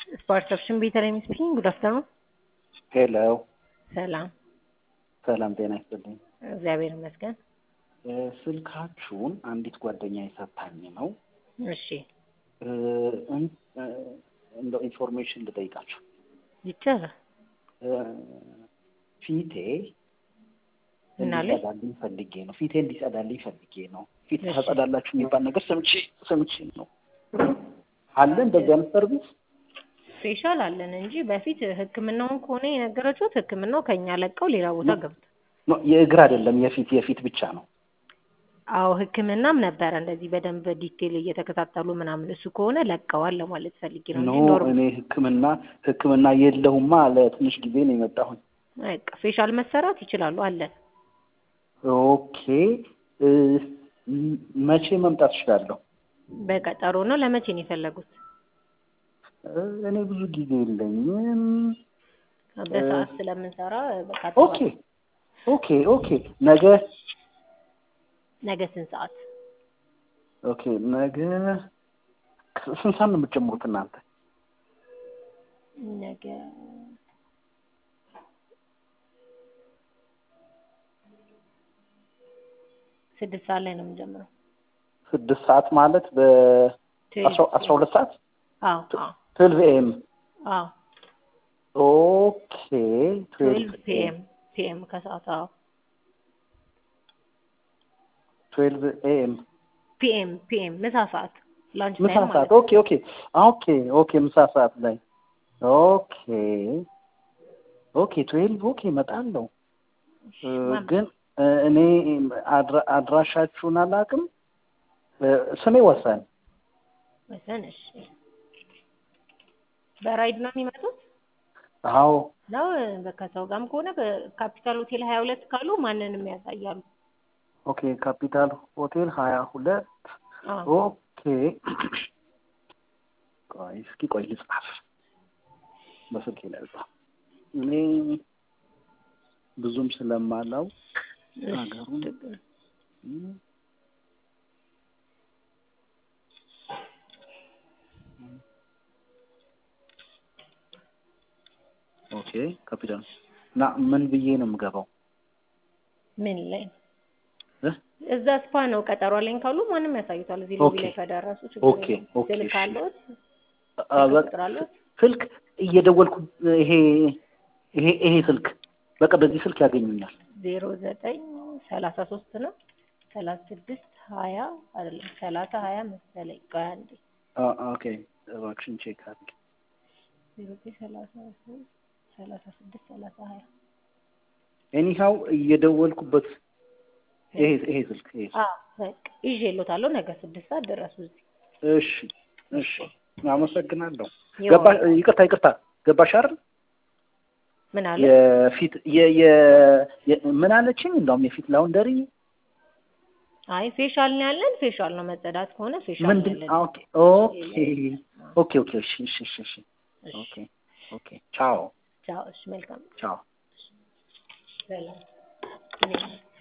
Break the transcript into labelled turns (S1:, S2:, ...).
S1: Perception Beatering speaking. Good afternoon.
S2: ሄሎ
S1: ሰላም
S2: ሰላም ጤና ይስጥልኝ።
S1: እግዚአብሔር ይመስገን።
S2: እ፣ ስልካችሁን አንዲት ጓደኛ የሰታኝ ነው።
S1: እሺ
S2: እ፣ እን- እ፣ እንደው ኢንፎርሜሽን ልጠይቃችሁ።
S1: ይቻላል።
S2: እ፣ ፊቴ
S1: ምን አለ?
S2: እንዲጸዳልኝ ፈልጌ ነው። ፊቴ እንዲጸዳልኝ ፈልጌ ነው። ፊት
S1: እሺ።
S2: ታጸዳላችሁ የሚባል ነገር ሰምቼ ሰምቼ ነው። አለ እንደዚህ አይነት ሰርቪስ?
S1: ፌሻል አለን እንጂ በፊት ሕክምናውን ከሆነ የነገረችሁት ሕክምናው ከኛ ለቀው ሌላ ቦታ ገብቶ
S2: ኖ፣ የእግር አይደለም የፊት የፊት ብቻ ነው።
S1: አዎ ሕክምናም ነበረ እንደዚህ በደንብ ዲቴል እየተከታተሉ ምናምን እሱ ከሆነ ለቀዋል ለማለት ፈልጌ ነው
S2: ኖ
S1: እንጂ ኖርማል
S2: እኔ ሕክምና ሕክምና የለሁማ ለትንሽ ጊዜ ነው የመጣሁኝ።
S1: በቃ ፌሻል መሰራት ይችላሉ አለን።
S2: ኦኬ እ፣ ም- መቼ መምጣት እችላለሁ?
S1: በቀጠሮ ነው። ለመቼ ነው የፈለጉት?
S2: እ፣ እኔ ብዙ ጊዜ የለኝም።
S1: በሰዓት ስለምንሰራ በቃ
S2: ኦኬ ኦኬ ኦኬ ነገ
S1: ነገ ስንት ሰዓት?
S2: ኦኬ ነገ ስንት ሰዓት ነው የምትጀምሩት እናንተ?
S1: ነገ ስድስት ሰዓት ላይ ነው የምንጀምረው።
S2: ስድስት ሰዓት ማለት በአስራ ሁለት ሰዓት
S1: አዎ አዎ
S2: ትዌልቭ ኤም
S1: አዎ
S2: ኦኬ
S1: ትዌልቭ ፒኤም ፒኤም ከሰዓት አዎ
S2: ትዌልቭ ኤም
S1: ፒኤም ፒኤም ምሳ ሰዓት ላንች
S2: ምሳ
S1: ታይም
S2: ሰዓት
S1: ማለት ነው።
S2: ኦኬ ኦኬ ኦኬ ኦኬ ምሳ ሰዓት ላይ ኦኬ ኦኬ ትዌልቭ ኦኬ እመጣለሁ እ፣ ግን እ፣ እኔ አድራ- አድራሻችሁን አላውቅም እ፣ ስሜ ወሰን
S1: ወሰን እሺ። በራይድ ነው የሚመጡት
S2: አዎ
S1: ነው ከሰው ጋርም ከሆነ በካፒታል ሆቴል ሀያ ሁለት ካሉ ማንንም ያሳያሉ።
S2: ኦኬ ካፒታል ሆቴል ሀያ ሁለት
S1: አዎ
S2: ኦኬ ቆይ እስኪ ቆይ ልጻፍ በስልኬ ላይ ልጻፍ እኔ ብዙም ስለማላውቅ
S1: እሺ፣
S2: ሀገሩን
S1: ችግር
S2: እ፣ ኦኬ ካፒታል እና ምን ብዬ ነው የምገባው
S1: ምን ላይ
S2: እ?
S1: እዛ ስፓ ነው ቀጠሮ አለኝ ካሉ ማንም ያሳዩታል። እዚህ
S2: ኦኬ።
S1: ሎቢ ላይ ከደረሱ ችግር
S2: ኦኬ፣
S1: የለውም።
S2: ኦኬ፣
S1: ስልክ
S2: እሺ።
S1: አለዎት?
S2: አ፣
S1: ስልክ
S2: በቃ
S1: ቁጥር አለዎት?
S2: ስልክ እየደወልኩ ይሄ ይሄ ይሄ ስልክ በቃ በዚህ ስልክ ያገኙኛል።
S1: ዜሮ ዘጠኝ ሰላሳ ሶስት ነው ሰላሳ ስድስት ሀያ አይደለም ሰላሳ ሀያ መሰለኝ። ቆይ አንዴ
S2: አ፣ ኦኬ እባክሽን ቼክ አድርጊ።
S1: ዜሮ ዘጠኝ ሰላሳ ሶስት ሰላሳ ስድስት ሰላሳ ሀያ
S2: ኤኒሃው እየደወልኩበት ይሄ ይሄ ስልክ ይሄ
S1: አ በቃ ይዤልዎታለሁ። ነገ ስድስት ሰዓት ድረሱ እዚህ።
S2: እሺ እሺ አመሰግናለሁ።
S1: ይኸው
S2: ገባ ይቅርታ ይቅርታ ገባሽ አይደል?
S1: ምን አለ
S2: የፊት የ የ የ- ምን አለችኝ? እንደውም የፊት ላውንደሪ
S1: አይ ፌሻል ነው ያለን። ፌሻል ነው መጸዳት ከሆነ ፌሻል ነው
S2: ምንድን
S1: ያለን።
S2: ኦኬ ኦኬ ኦኬ ኦኬ እሺ እሺ እሺ እሺ
S1: እሺ፣
S2: ኦኬ ኦኬ ቻው
S1: ቻው። እሺ፣ መልካም
S2: ቻው
S1: ሰላም።